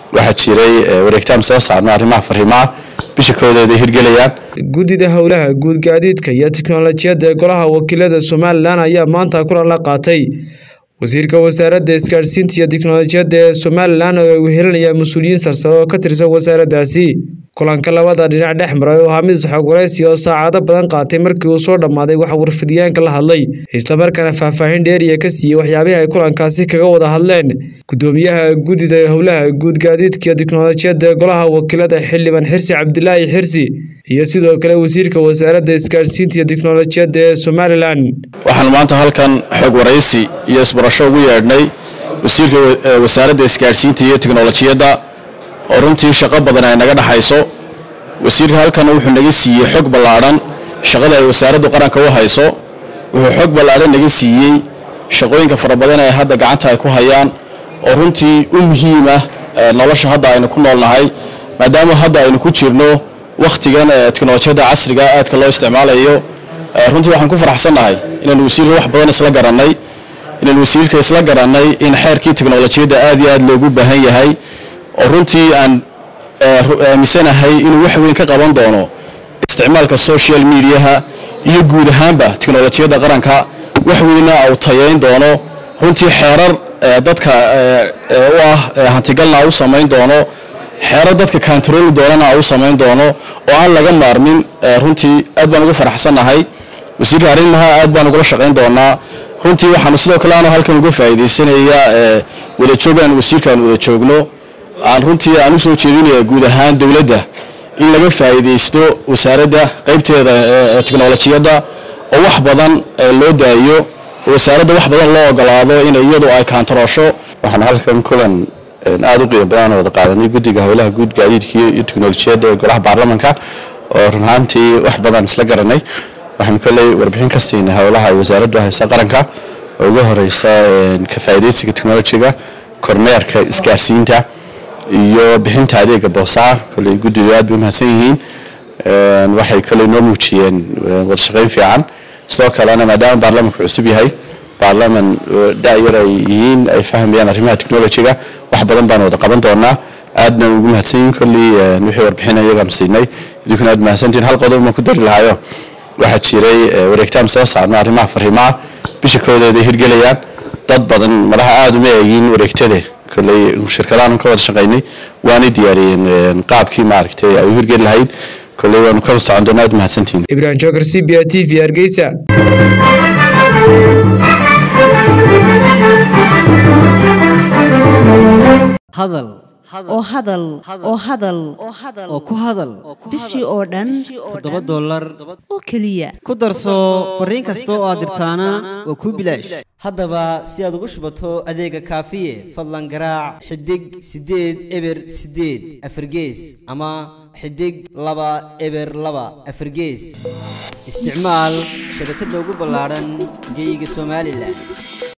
waxaa jiray wareegtaan soo saarno arrimaha fariimaha bisha koodeeda hirgelayaan guddida howlaha guud gaadiidka iyo tiknolojiyadda ee golaha wakiilada somalilan ayaa maanta kulan la qaatay wasiirka wasaaradda isgaadhsiinta iyo tiknolojiyadda ee somalilan oo ay wehelinayaan mas-uuliyiin sarsare oo ka tirsan wasaaraddaasi kulanka labada dhinac dhex maray oo ahaa mid xog waraysi oo saacado badan qaatay markii uu soo dhammaaday waxa warfidyaanka la hadlay islamarkaana faahfaahin dheeriya ka siiyey waxyaabihii ay kulankaasi kaga wada hadleen gudoomiyaha guddida howlaha guud gaadiidka iyo tiknolojiyadda ee golaha wakiilada xildhibaan xirsi cabdilaahi xirsi iyo sidoo kale wasiirka wasaaradda isgaadhsiinta iyo tiknolojiyadda ee somalilan waxaan maanta halkan xog waraysi iyo isbarasho ugu yeedhnay wasiirka wasaaradda isgaadhsiinta iyo tiknolojiyadda oo runtii shaqo badan ay naga dhaxayso wasiirka halkan wuxuu naga siiyey xog ballaadhan shaqada ay wasaaraddu qaranka u hayso wuxuu xog ballaadhan naga siiyey shaqooyinka fara badan ee hadda gacanta ay ku hayaan oo runtii u muhiim ah nolosha hadda aynu ku noolnahay maadaama hadda aynu ku jirno wakhtigan teknolojiyadda casriga aadka loo isticmaalayo runtii waxaan ku faraxsannahay inaan wasiirka wax badan isla garannay inaan wasiirka isla garannay in xeerkii teknolojiyadda aad iyo aad loogu baahan yahay oo runtii aan aaminsanahay inuu wax weyn ka qaban doono isticmaalka social mediaha iyo guud ahaanba teknolojiyadda qaranka wax weyna uu tayayn doono runtii xeerar dadka u ah hantigalna u samayn doono xeerar dadka kantarooli doonana u samayn doono oo aan laga maarmin runtii aad baan ugu faraxsannahay wasiirka arrimaha aad baan ugula shaqayn doonaa runtii waxaanu sidoo kale aanu halkan uga faa'iidaysanayaa wada joog aan wasiirka aan wada joogno aan runtii aan u soo jeedinaya guud ahaan dowladda in laga faa'iidaysto wasaaradda qaybteeda teknolojiyadda oo wax badan loo daayo oo wasaaradda wax badan loo ogolaado in iyadu ay kaantaroosho waxaan halkan kulan aada u qiimo badan wada qaadanay guddiga howlaha guud gaadiidka iyo teknolojiyadda ee golaha baarlamanka oo run ahaantii wax badan isla garanay waxaanu kolley warbixin ka siinay howlaha ay wasaaraddu haysa qaranka oo ugu horeysa ka faa'iidaysiga teknolojiga kormeerka isgaarsiinta iyo bixinta adeega boosaa kolley guddigu aad bay umahadsan yihiin waxay kolley noo muujiyeen wada shaqayn fiican sidoo kalena maadaama baarlamanku cusub yahay baarlaman da'yar ay yihiin ay fahmayaan arrimaha technolojiga wax badan baan wada qaban doonaa aadna ugu mahadsan yihiin kolley wixii warbixin iyagaanu siinay idinkuna aad mahadsantihiin hal qodob ma ku dari lahaayo waxaa jiray wareegtaan soo saarno arrimaha fariimaha bisha koodeeda hirgelayaan dad badan madaxa aada uma eegin wareegtade kolley shirkadaanu ka wada shaqaynay waanay diyaariyeen qaabkii maaragtay ay u hirgeli lahayd kolley waanu ka socon doonaa aad mahadsantihiin ibrahim joker c b a t v hargeysa hadal oo hadal oo hadal oo ku hadal bishii oo dhan toddoba dollar oo keliya ku darso fariin kasta oo aad dirtaana waa kuu bilaash haddaba si aad ugu shubato adeega kaafiye fadlan garaac xidig siddeed eber siddeed afargees ama xidig laba eber laba afargees isticmaal shabakadda ugu ballaadhan geeyiga somalilan